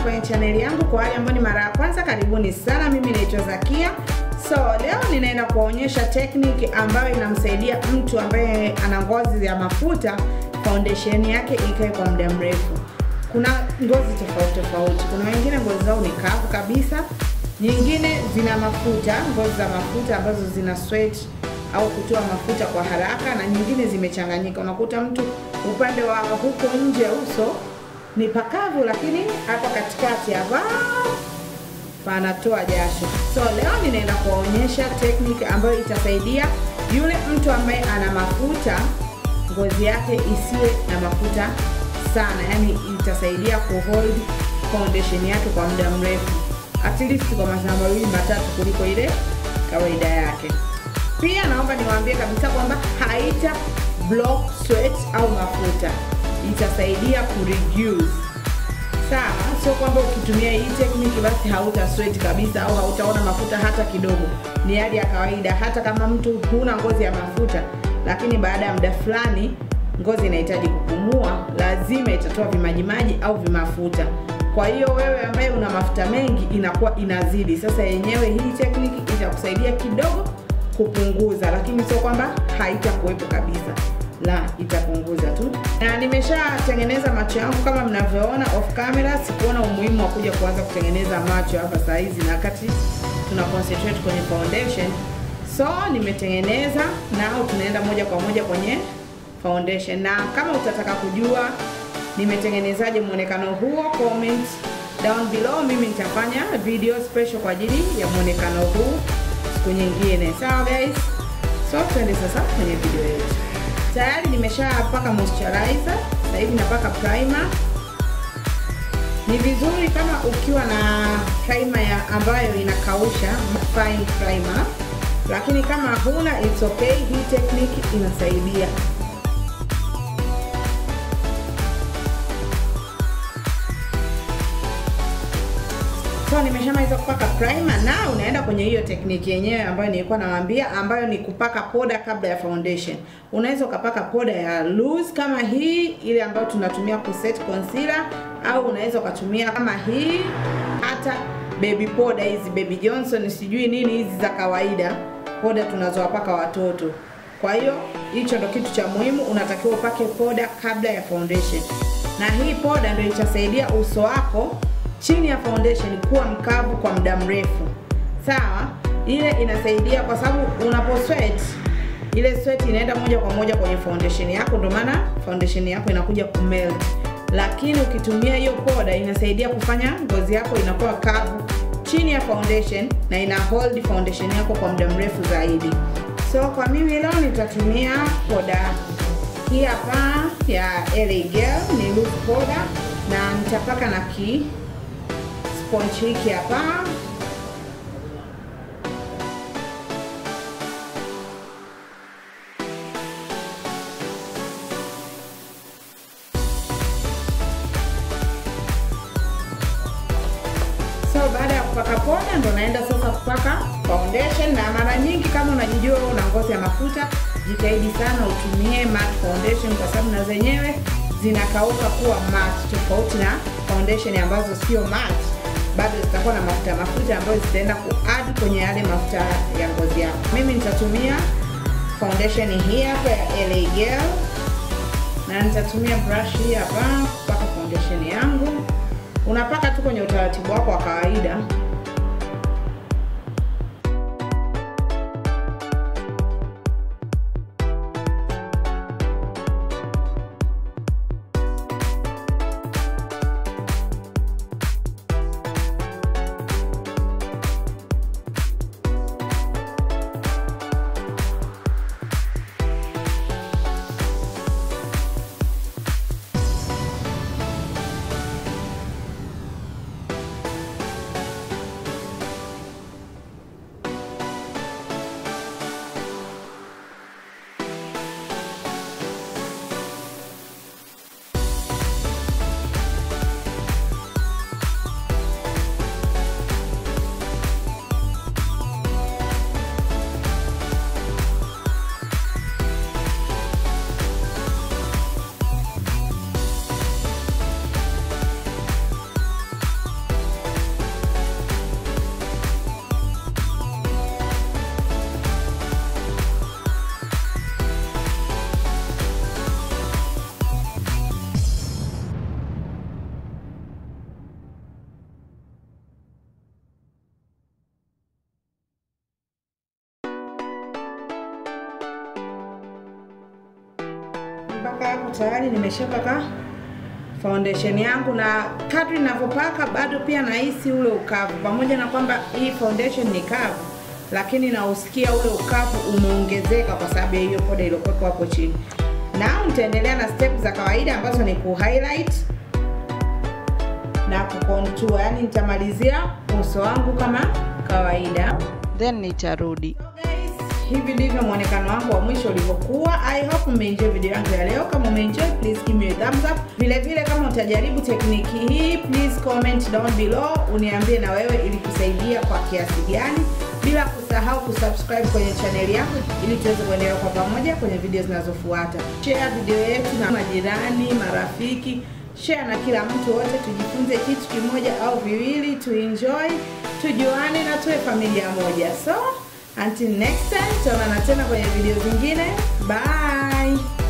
kwenye chaneli yangu. Kwa wale ambao ni mara ya kwanza, karibuni sana. Mimi naitwa Zakia. So leo ninaenda kuwaonyesha technique ambayo inamsaidia mtu ambaye ana ngozi ya mafuta, foundation yake ikae kwa muda mrefu. Kuna ngozi tofauti tofauti. Kuna wengine ngozi zao ni kavu kabisa, nyingine zina mafuta, ngozi za mafuta ambazo zina sweat au kutoa mafuta kwa haraka, na nyingine zimechanganyika. Unakuta mtu upande wa huko nje uso ni pakavu, lakini hapa katikati hapa panatoa jasho. So leo ninaenda kuwaonyesha technique ambayo itasaidia yule mtu ambaye ana mafuta, ngozi yake isiwe na mafuta sana, yani itasaidia kuhold foundation yake kwa muda mrefu, at least kwa masaa mawili matatu kuliko ile kawaida yake. Pia naomba niwaambie kabisa kwamba haita block sweat au mafuta, itasaidia ku reduce sawa. Sio kwamba ukitumia hii technique basi hauta sweat kabisa au hautaona mafuta hata kidogo. Ni hali ya kawaida, hata kama mtu huna ngozi ya mafuta, lakini baada ya muda fulani ngozi inahitaji kupumua, lazima itatoa vimajimaji au vimafuta. Kwa hiyo wewe ambaye una mafuta mengi inakuwa inazidi. Sasa yenyewe hii technique itakusaidia kidogo kupunguza, lakini sio kwamba haitakuwepo kabisa, la, itapunguza tu. Na nimeshatengeneza macho yangu kama mnavyoona off camera. Sikuona umuhimu wa kuja kuanza kutengeneza macho hapa saa hizi, na wakati tuna concentrate kwenye foundation, so nimetengeneza nao, tunaenda moja kwa moja kwenye foundation. Na kama utataka kujua nimetengenezaje muonekano huo, comment down below. Mimi nitafanya video special kwa ajili ya muonekano huu siku nyingine, sawa guys? So twende sasa kwenye video yetu. Tayari nimeshapaka moisturizer, sasa hivi napaka primer. Ni vizuri kama ukiwa na primer ya ambayo inakausha, fine primer, lakini kama huna it's okay, hii technique inasaidia. So nimeshamaliza kupaka primer na unaenda kwenye hiyo tekniki yenyewe ambayo nilikuwa nawaambia, ambayo ni kupaka poda kabla ya foundation. Unaweza ukapaka poda ya loose kama hii ile ambayo tunatumia kuset concealer, au unaweza ukatumia kama hii, hata baby poda hizi baby Johnson sijui nini hizi za kawaida, poda tunazowapaka watoto. Kwa hiyo hicho ndo kitu cha muhimu, unatakiwa upake poda kabla ya foundation, na hii poda ndio itasaidia uso wako chini ya foundation kuwa mkavu kwa muda mrefu. Sawa, ile inasaidia kwa sababu unapo sweat ile sweat inaenda moja kwa moja kwenye foundation yako, ndio maana foundation yako inakuja kumelt. Lakini ukitumia hiyo poda inasaidia kufanya ngozi yako inakuwa kavu chini ya foundation na ina hold foundation yako kwa muda mrefu zaidi. So kwa mimi leo nitatumia poda hii hapa ya LA Girl, ni loose poda na nitapaka na ki sponge hiki hapa so baada ya kupaka poda ndo naenda sasa kupaka foundation na mara nyingi kama unajijua una ngozi ya mafuta jitahidi sana utumie matte foundation kwa sababu na zenyewe zinakauka kuwa matte tofauti na foundation ambazo sio matte bado zitakuwa na mafuta mafuta ambayo zitaenda kuadd kwenye yale mafuta ya ngozi yako. Mimi nitatumia foundation hii hapa ya LA Girl na nitatumia brush hii hapa kupaka foundation yangu. Unapaka tu kwenye utaratibu wako wa kawaida. mpaka hapo tayari nimeshapaka foundation yangu na kadri ninavyopaka bado pia nahisi ule ukavu pamoja na kwamba hii foundation ni kavu lakini nausikia ule ukavu umeongezeka kwa sababu ya hiyo poda iliyokuwepo hapo chini na nitaendelea na step za kawaida ambazo ni ku highlight na kucontour yani nitamalizia uso wangu kama kawaida then nitarudi so guys, hivi ndivyo mwonekano wangu wa mwisho ulivyokuwa i hope umeenjoy video yangu ya leo kama umeenjoy please give me a thumbs up vile vile kama utajaribu tekniki hii please comment down below uniambie na wewe ili kusaidia kwa kiasi gani bila kusahau kusubscribe kwenye chaneli yangu ili tuweze kuendelea kwa pamoja kwenye video zinazofuata share video yetu na majirani marafiki share na kila mtu wote tujifunze kitu kimoja au viwili tuenjoy tujuane na tuwe familia moja so until next time tutaonana tena kwenye video zingine bye